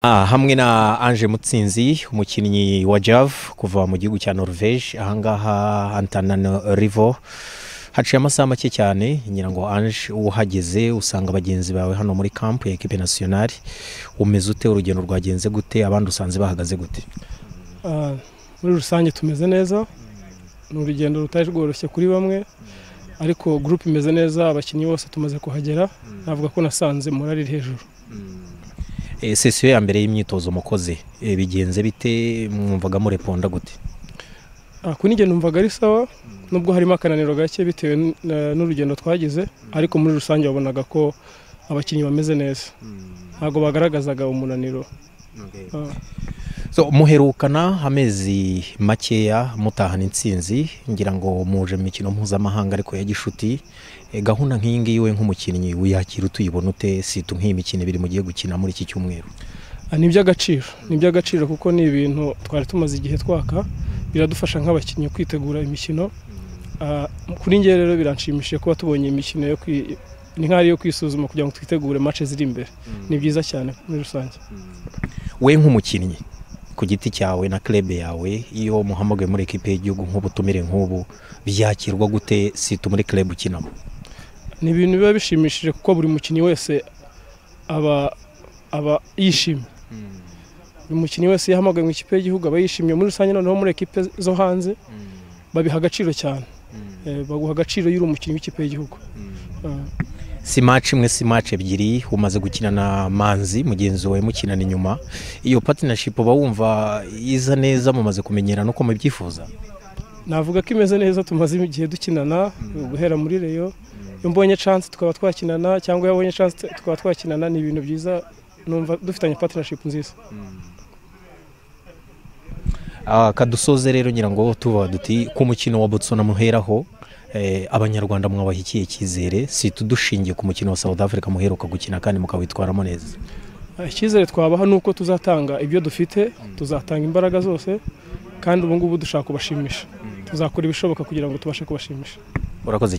Ah, hamwe na Ange Mutsinzi umukinnyi wa Jav kuva mu gihugu cya Norvège ahangaha Antananarivo haciye amasaha make cyane ngira ngo Ange uhageze usanga bagenzi bawe hano muri camp ya equipe nationale umeze ute urugendo rwagenze gute abandi usanze bahagaze gute Ah, muri rusange tumeze neza ni urugendo rutari rworoshye kuri bamwe ariko gurupe imeze neza abakinnyi bose tumaze kuhagera navuga ko nasanze morari iri hejuru Eh, sesiyo ya mbere y'imyitozo mukoze eh, bigenze bite mwumvaga mureponda gute Ah, kuri njye numvaga ari sawa nubwo harimo akananiro gake bitewe n- na- n'urugendo twagize ariko muri rusange wabonaga ko abakinnyi bameze neza ntabwo bagaragazaga umunaniro Ah. so muherukana amezi makeya mutahana intsinzi ngira ngo muje mu mikino mpuzamahanga ariko ya gishuti Eh, gahunda nk'iyi ngiyi we nk'umukinnyi wiyakira utuyibona ute sita nk'iyi mikino ibiri mugiye gukina muri iki cyumweru Ah, ni iby'agaciro ni iby'agaciro kuko ni ibintu twari tumaze igihe twaka biradufasha nk'abakinnyi kwitegura imikino Ah, kuri njye rero biranshimishije kuba tubonye imikino yo kwi ni nk'aho ari iyo kwisuzuma kugira ngo twitegure mace ziri imbere ni byiza cyane muri rusange we nk'umukinnyi ku giti cyawe na club yawe iyo muhamagaye muri ekipe y'igihugu nk'ubutumire nk'ubu byakirwa gute sita muri club ukinamo ni ibintu biba bishimishije kuko buri mukinnyi wese aba aba yishimye buri mukinnyi wese iyo ahamagaye mu ikipe y'igihugu aba yishimye muri rusange noneho muri ekipe zo hanze babiha agaciro cyane Eh, baguha agaciro iyo uri umukinnyi w'ikipe y'igihugu Ah. si match imwe si match ebyiri umaze gukina na manzi mugenzi wawe mukinana inyuma iyo partnership uba wumva iza neza mumaze kumenyerana uko mubyifuza navuga ko imeze neza tumaze igihe dukinana guhera muri reyo iyo mbonye chance tukaba twakinana cyangwa iyo abonye chance tukaba twakinana ni ibintu byiza numva dufitanye partnership nziza Ah, kadusoze rero ngira ngo tuba duti ku mukino wa Botswana muheraho eh, abanyarwanda mwabaha ikihe cyizere si tudushingiye ku mukino wa South Africa muheruka gukina kandi mukawitwaramo neza Ah, icyizere twabaha ni uko tuzatanga ibyo dufite tuzatanga imbaraga zose kandi ubu ngubu dushaka kubashimisha tuzakora ibishoboka kugira ngo tubashe kubashimisha urakoze